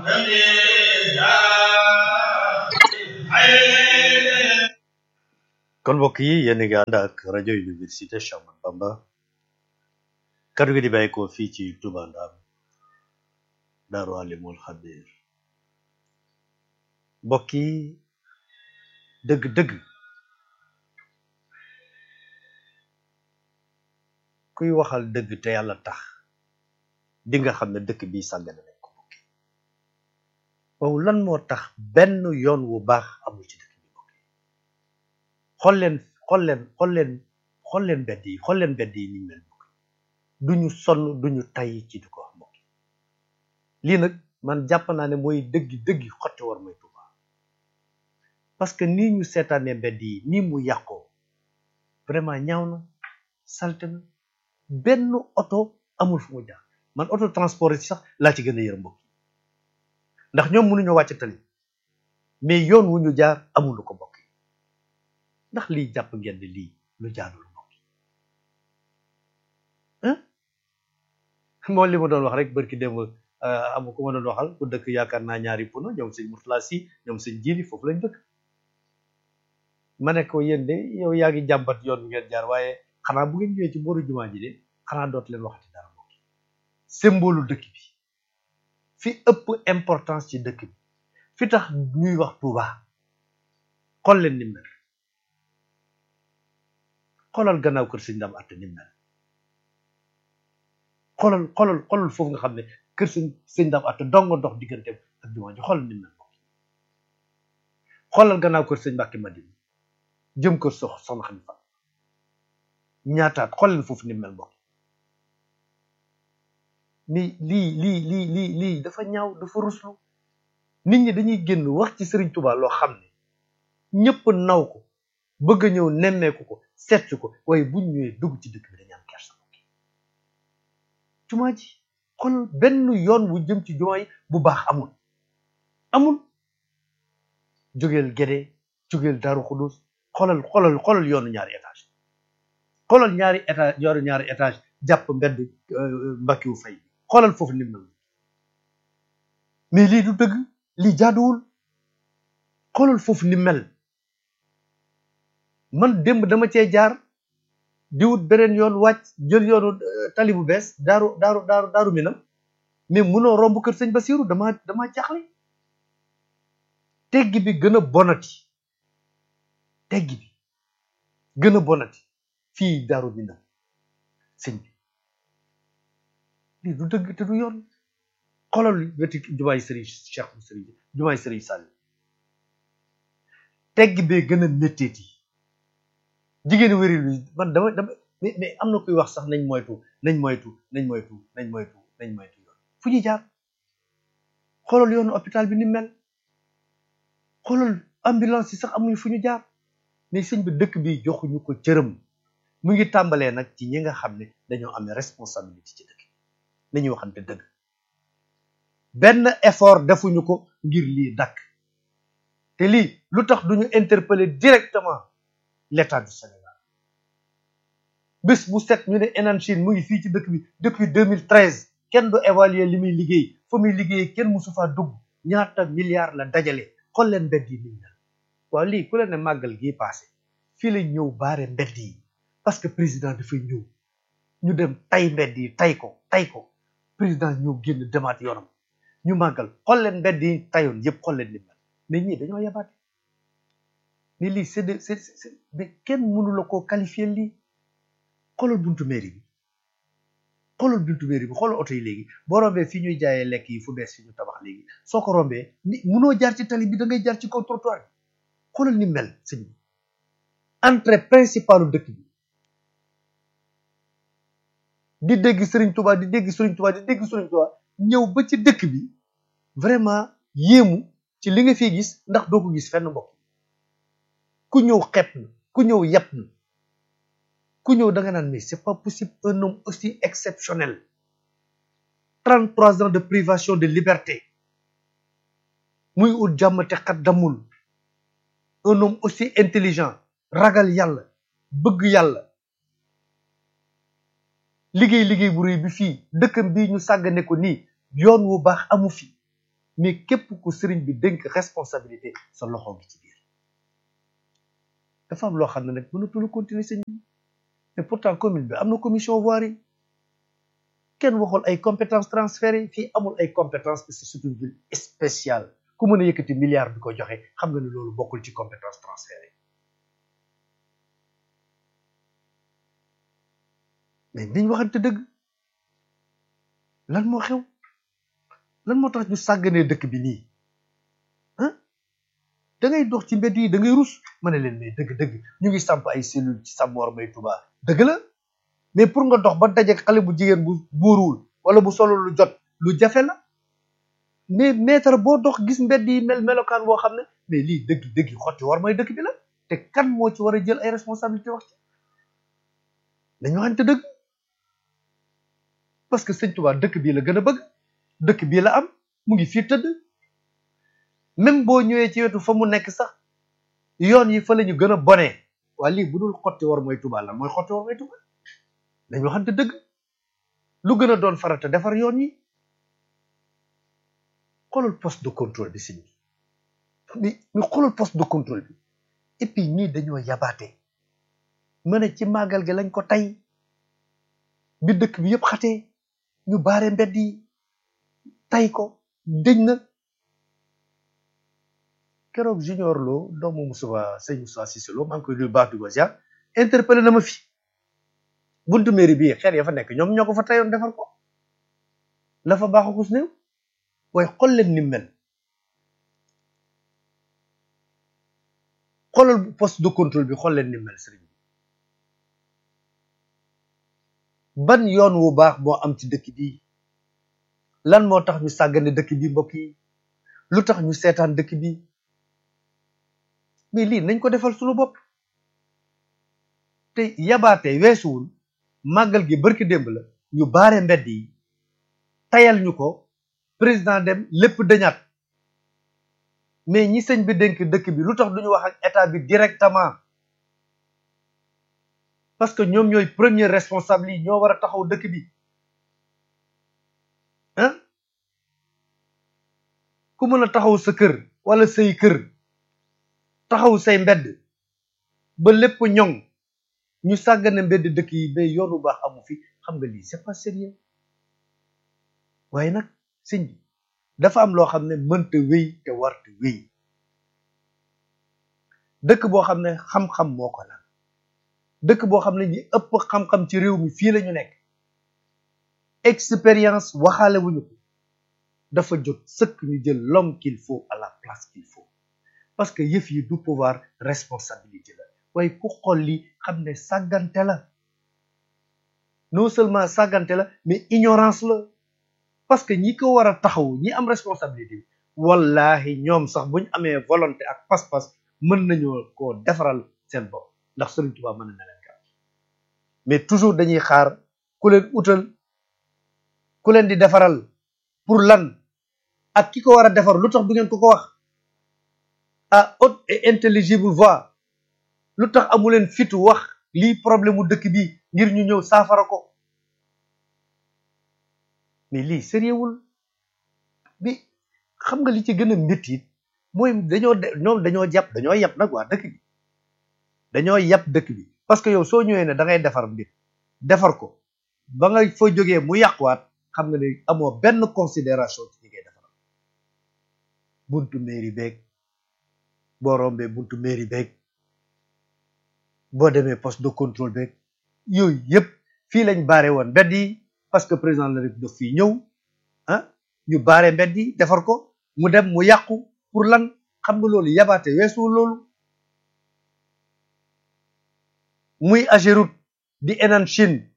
kon mbokk yi yéen a ngi ànd ak rajo université Cheikh Ahmadou Bamba kaddu gi di bàyyi ko fii ci Touba Ndam Daaru Alimul Xabir mbokk yi dëgg-dëgg kuy waxal dëgg te yàlla tax di nga xam ne dëkk bi sàggane nañ ko mbokk yi waaw lan moo tax benn yoon wu baax amul ci dëkk bi mbokk yi xool leen xool leen xool leen xool leen mbedd yi xool leen mbedd yi ni mel mbokk yi duñu sonn duñu tay ci di ko wax mbokk yi lii nag man jàpp naa ne mooy dëggi dëggi xotti war mooy Tuuba parce que nii ñu seetaanee mbedd yi nii mu yàqoo vraiment ñaaw na salte na benn oto amul fu mu jaar man oto transport yi sax laa ci gën a yërëm mbokk yi ndax ñoom mënuñoo wàcc tali mais yoon wu ñu jaar amul lu ko mbokk yi ndax lii jàpp ngeen ne lii lu jaadul mbokk yi moo li ma doon wax rek barki démb am ku ma doon waxal ku dëkk yaakaar naa ñaari puno ñoom sëñ Murtala si ñoom sëñ Jili foofu lañ dëkk ma ne ko yéen de yow yaa ngi jàmbat yoon bi ngeen jaar waaye xanaa bu ngeen ñëwee ci booru jumaa ji de xanaa dootu leen waxati dara mbokk yi symbole dëkk bi fi ëpp importance ci dëkk bi fi tax ñuy wax Touba xool leen ni mel xoolal gannaaw kër sëñ Ndam atte ni mel xoolal xoolal xoolal foofu nga xam ne kër sëñ sëñ Ndam atte dongo dox diggante ak jumaa ji xoolal ni mel mbokk yi xoolal gannaaw kër sëñ Mbàkke Madina jëm kër sox soxna xam fa ñaataat xool leen foofu ni mel mbokk mais lii lii lii lii lii dafa ñaaw dafa ruslu nit ñi dañuy génn wax ci Sëriñ Tuubaa loo xam ne ñëpp naw ko bëgg a ñëw nemmeeku ko seet ko waaye buñ ñëwee dugg ci dëkk bi dañu am kersa mbokk jumaa ji xool benn yoon wu jëm ci jumaa yi bu baax amul amul jógeel Gédé jógeel Daaru Xudus xoolal xoolal xoolal yoonu ñaari étage xoolal ñaari étage yoonu ñaari étage jàpp mbedd mbakkiwu fay xoolal foofu ni mel mais lii du dëgg lii jaaduwul xoolal foofu ni mel man démb dama cee jaar di wut beneen yoon wàcc jël yoonu tali bu bees daaru daaru daaru daaru minam mais munoo romb kër sëñ Basiru dama dama jaaxle teggi bi gën a bonati teggi bi gën a bonati fii daaru minam sëñ bi lii du dëgg te du yoon xoolal weti jumaay sëriñ Cheikh bu sëriñ jumaay sëriñ Sall tegg bee gën a métteeti jigéen wéri lu man dama dama mais mais am na kuy wax sax nañ moytu nañ moytu nañ moytu nañ moytu nañ moytu yoon fu ñuy jaar xoolal yoonu hôpital bi ni mel xoolal ambulance yi sax amuñu fu ñu jaar mais sëñ bi dëkk bi joxuñu ko cërëm mu ngi tàmbalee nag ci ñi nga xam ne dañoo amee responsabilité ci dëkk nañuy waxante dëgg benn effort defuñu ko ngir lii dakk te lii lu tax duñu interpeller directement l'état du Sénégal bés bu set ñu ne Enan Chine mu ngi fii ci dëkk bi depuis 2013 kenn du évaluer li muy liggéey fa muy liggéey kenn musu faa dugg ñaata milliards la dajale xool leen mbedd yi niñ mel waaw lii ku leen ne màggal gii passé fii la ñëw baare mbedd yi parce que président dafay ñëw ñu dem tay mbedd yi tay ko tay ko président ñëw génn demaat yoonam ñu màggal xool leen mbedd yi tayoon yëpp xool leen ni mel mais ñii dañoo yabaate mais lii c'est de c'est c'est mais kenn mënu la koo qualifier lii xoolal buntu mairie bi xoolal buntu mairie bi xoolal oto yi léegi boo rombee fii ñuy jaayee lekk yi fu bees fi ñu tabax léegi soo ko rombee ni mënoo jaar ci tali bi da ngay jaar ci kaw trottoir bi xoolal ni mel sëñ bi entrée principalu dëkk bi di dégg Serigne Touba di dégg Serigne Touba di dégg Serigne Touba ñëw ba ci dëkk bi vraiment yéemu ci li nga fi gis ndax doo ko gis fenn mbokk ku ñëw xeeb na ku ñëw yàpp na ku ñëw da nga naan mais c'est pas possible un homme aussi exceptionnel 33 ans de privation de liberté muy ut jàmm te xat damul un homme aussi intelligent ragal yàlla bëgg yàlla liggéey liggéey bu rëy bi fii dëkkam bii ñu sàggane ko nii yoon wu baax amu fi mais képp ku sëriñ bi dénk responsabilité sa loxo ngi ci biir dafa am loo xam ne nag mënatul continuer sëñ bi mais pourtant commune bi am na commission voirie kenn waxul ay compétences transférées fii amul ay compétences parce que c'est une ville spéciale ku mën a yëkkati milliard bi ko joxe xam nga ne loolu bokkul ci compétences transférées mais niñ waxante dëgg lan moo xew lan moo tax ñu sàgganee dëkk bi nii ah da ngay dox ci mbedd yi da ngay rus ma ne leen mais dëgg-dëgg ñu ngi samp ay cellule ci Sambor Mbay Touba dëgg la mais pour nga dox ba dajeek xale bu jigéen bu buuruwul wala bu solo lu jot lu jafe la mais mètre boo dox gis mbedd yi mel melokaan boo xam ne mais lii dëgg dëgg xotti war may dëkk bi la te kan moo ci war a jël ay responsabilité wax ci dañu waxante dëgg parce que sëñ Touba dëkk bii la gën a bëgg dëkk bii la am mu ngi fii tëdd même boo ñëwee ci wetu fa mu nekk sax yoon yi fa la ñu gën a bonee waa lii bu dul xotti war mooy Touba la mooy xotti war mooy Touba dañu waxante dëgg lu gën a doon farata defar yoon yi xoolal poste de contrôle bi sëñ bi ñu xoolal poste de contrôle bi et puis ñii dañoo yabaate ma ne ci màggal gi lañ ko tey bi dëkk bi yëpp xatee ñu baare mbedd yi tay ko dëj na keroog junior lo doomu Moussa sëñ Moussa Cissé Lo maa ngi koy nuyu baax du ko ziar interpellé na ma fi buntu mairie bii xeer ya fa nekk ñoom ñoo ko fa tayoon defar ko la fa baax akus néew waaye xool leen ni mel xoolal poste de contrôle bi xool leen ni mel sëriñ bi ban yoon wu baax moo am ci dëkk bi lan moo tax ñu sàggane dëkk bi mbokk yi lu tax ñu seetaan dëkk bi mais lii nañ ko defal suñu bopp te yabaate weesuwul màggal gi barki démb la ñu baare mbedd yi tayal ñu ko président dem lépp dañaat mais ñi sëñ bi dénk dëkk bi lu tax duñu wax ak état bi directement parce que ñoom ñooy premier responsable yi ñoo war a taxaw dëkk bi ah ku mën a taxaw sa kër wala say kër taxaw say mbedd ba lépp ñoŋ ñu sàggane mbedd dëkk yi ba yoonu baax amu fi xam nga lii c'est pas sérieux waaye nag sëñ bi dafa am loo xam ne mënta wéy te warta wéy dëkk boo xam ne xam-xam moo ko la dëkk boo xam ne ñi ëpp xam-xam ci réew mi fii la ñu nekk expérience waxaale wuñu ko dafa jot sëkk ñu jël l'homme qu'il faut à la place qu'il faut parce que yëf yi du pouvoir responsabilité la waaye ku xool li xam ne sàggante la non seulement sàggante la mais ignorance la parce que ñi ko war a taxaw ñi am responsabilité bi wallahi ñoom sax buñ amee volonté ak pas-pas mën nañoo koo defaral seen bopp ndax Sëriñ Tuubaa mën na leen kat mais toujours dañuy xaar ku leen utal ku leen di defaral pour lan ak ki ko war a defar lu tax du ngeen ko ko wax à haute et intelligible voix lu tax amu leen fitu wax lii problème mu dëkk bi ngir ñu ñëw saafara ko mais lii sérieuxwul bi xam nga li ci gën a métti mooy dañoo ñoom dañoo jàpp dañoo yàpp nag waa dëkk bi dañoo yàpp dëkk bi parce que yow soo ñëwee ne da ngay defar mbir defar ko ba nga fa jógee mu yàquwaat xam nga ne amoo benn considération ci ñi ngay defar buntu mairie beeg boo rombee buntu mairie beeg boo demee poste de contrôle beeg yooyu yëpp fii lañ baare woon mbedd yi parce que président de la République daf fii ñëw ah ñu baare mbedd yi defar ko mu dem mu yàqu pour lan xam nga loolu yabaate weesuwul loolu muy Ageroute di Enan Chine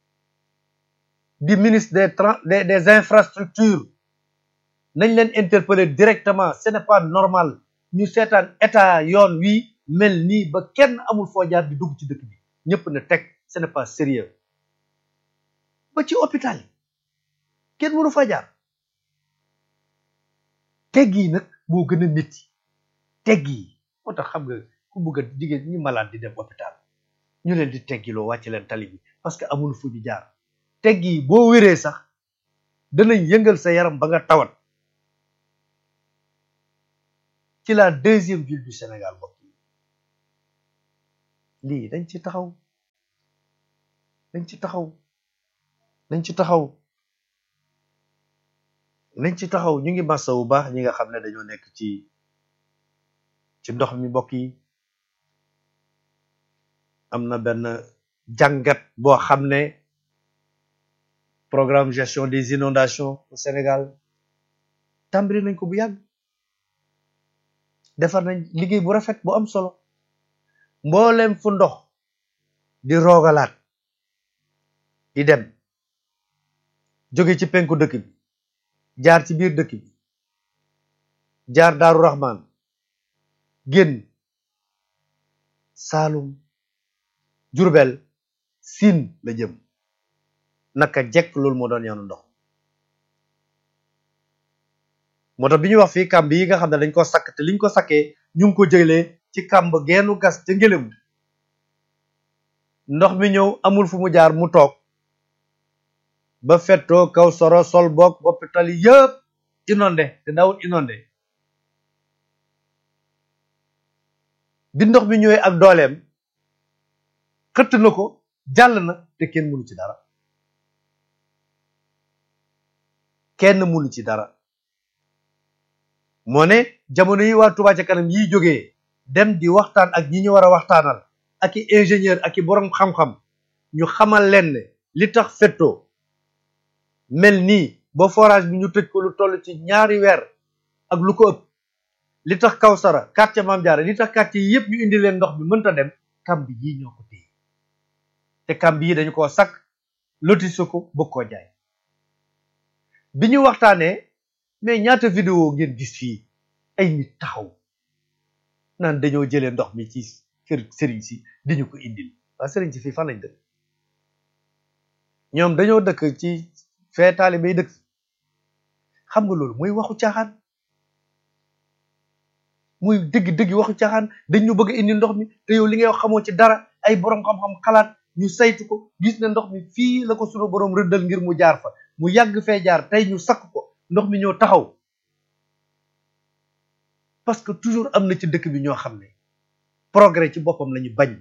di ministre des des des infrastructures nañ leen interpeller directement ce n'est pas normal ñu seetaan état yoon wi mel nii ba kenn amul foo jaar di dugg ci dëkk bi ñëpp na teg ce n'est pas sérieux ba ci hôpital yi kenn mënu fa jaar tegg yi nag moo gën a métti tegg yi moo tax xam nga ku bëgg a jigéen ñi malade di dem hôpital ñu leen di teggiloo wàcc leen tali bi parce que amul fu ñu jaar tegg yi boo wéree sax danañ yëngal sa yaram ba nga tawat ci la deuxième ville du Sénégal mbokk yi lii dañ ci taxaw dañ ci taxaw dañ ci taxaw nañ ci taxaw ñu ngi massa bu baax ñi nga xam ne dañoo nekk ci ci ndox mi mbokk yi am na benn jàngat boo xam ne programme gestion des inondations au Sénégal tàmbali nañ ko bu yàgg defar nañ liggéey bu rafet bu am solo mboolem fu ndox di roogalaat di dem jóge ci penku dëkk bi jaar ci biir dëkk bi jaar Daaru Rahman génn Saalum Jurbel Siin la jëm naka jekk loolu moo doon yoonu ndox moo tax bi ñuy wax fii kàmb yi nga xam ne dañ ko sakk te liñ ko sakkee ñu ngi ko jëlee ci kàmb geenu gas ca ngelaw ndox mi ñëw amul fu mu jaar mu toog ba fettoo kaw soro sol boog boppi tali yëpp inondé te dawul inondé bi ndox mi ñëwee ak dooleem xëtt na ko jàll na te kenn mënu ci dara kenn mënu ci dara moo ne jamono yi waa Touba ca kanam yiy jógee dem di waxtaan ak ñi ñu war a waxtaanal ak i ingénieur ak i borom xam-xam ñu xamal leen ne li tax fettoo mel nii ba forage bi ñu tëj ko lu toll ci ñaari weer ak lu ko ëpp li tax Kawsara quartier Mame Diarra li tax quartier yi yëpp ñu indi leen ndox mi mënta dem kamb yi ñoo ko téye te kamb yi dañu koo sakk lotissé ko bëgg koo jaay bi ñu waxtaanee mais ñaata vidéo ngeen gis fii ay nit taxaw naan dañoo jëlee ndox mi ci kër sëriñ si di ñu ko indil waa sëriñ si fii fan lañ dëkk ñoom dañoo dëkk ci fee taalibe yi dëkk xam nga loolu mooy waxu caaxaan muy dëgg dëgg waxu caaxaan dañ ñu bëgg a indi ndox mi te yow li ngay wax xamoo ci dara ay borom xam-xam xalaat ñu saytu ko gis ne ndox mi fii la ko sunu borom rëddal ngir mu jaar fa mu yàgg fee jaar tey ñu sakk ko ndox mi ñëw taxaw parce que toujours am na ci dëkk bi ñoo xam ne progrès ci boppam la ñu bañ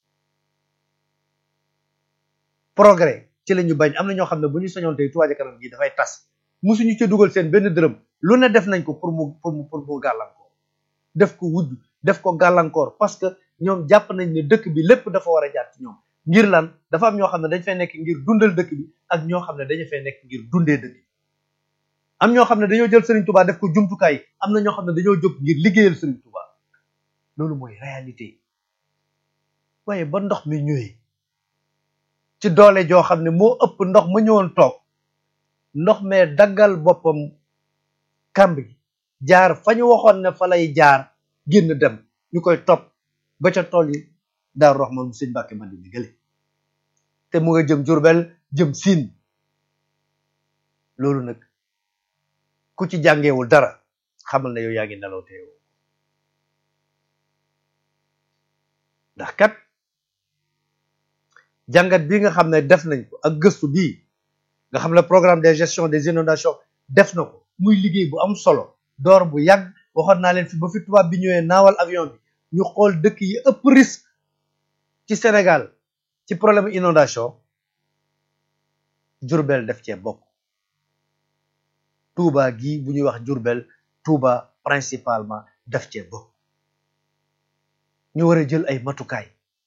progrès ci la ñu bañ am na ñoo xam ne bu ñu soñoon tey Touba ca kanam gi dafay tas musuñu ci dugal seen benn dërëm lu ne def nañ ko pour mu pour mu pour mu gàllankoor def ko wujj def ko gàllankoor parce que ñoom jàpp nañ ne dëkk bi lépp dafa war a jaar ci ñoom ngir lan dafa am ñoo xam ne dañ fay nekk ngir dundal dëkk bi ak ñoo xam ne dañu fay nekk ngir dundee dëkk bi am ñoo xam ne dañoo jël Serigne Touba def ko jumtukaay am na ñoo xam ne dañoo jóg ngir liggéeyal Serigne Touba loolu mooy réalité waaye ba ndox mi ñëwee ci doole joo xam ne moo ëpp ndox ma ñëwoon toog ndox mee daggal boppam kàmb gi jaar fa ñu waxoon ne fa lay jaar génn dem ñu koy topp ba ca tool yi Daaru Rahman mu sëñ Mbàkke man di gële te mu nga jëm Jurbel jëm Siin loolu nag ku ci jàngeewul dara xamal na yow yaa ngi nelaw te yow ndax kat jàngat bi nga xam ne def nañ ko ak gëstu bii nga xam ne programme de gestion des inondations def na ko muy liggéey bu am solo door bu yàgg waxoon naa leen fi ba fi tubaab bi ñëwee naawal avion bi ñu xool dëkk yi ëpp risque ci Sénégal ci problème inondation Jurbel def cee bokk Touba gi bu ñuy wax Jurbel Touba principalement def cee bokk ñu war a jël ay matukaay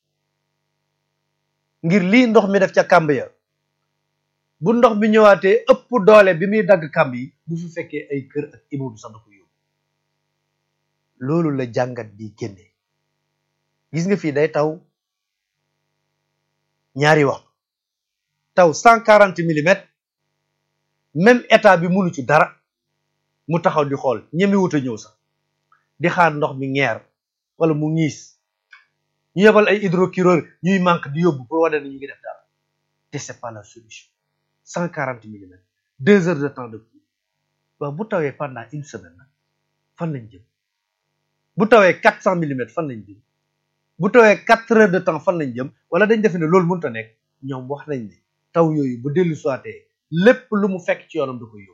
ngir lii ndox mi def ca kàmb ya bu ndox mi ñëwaatee ëpp doole bi muy dagg kàmb yi bu fi fekkee ay kër ak immeuble sax da ko yóbbu loolu la jàngat bi génne gis nga fii day taw ñaari waxtu taw cent quarante millimètres même état bi munu ci dara mu taxaw di xool ñemi wut a ñëw sax di xaar ndox mi ngeer wala mu ñiis ñu yebal ay hydrocureur ñuy manque di yóbbu pour wane ne ñu ngi def dara te c'est pas la solution cent quarante millimètres deux heures de temps de pluie waaw bu tawee pendant une semaine nag fan lañ jëm bu tawee quatre cent millimètres fan lañ jëm bu tawee quatre heures de temps fan lañ jëm wala dañ defe ne loolu mënut a nekk ñoom wax nañ ne taw yooyu bu dellu soitee lépp lu mu fekk ci yoonam da koy yóbbu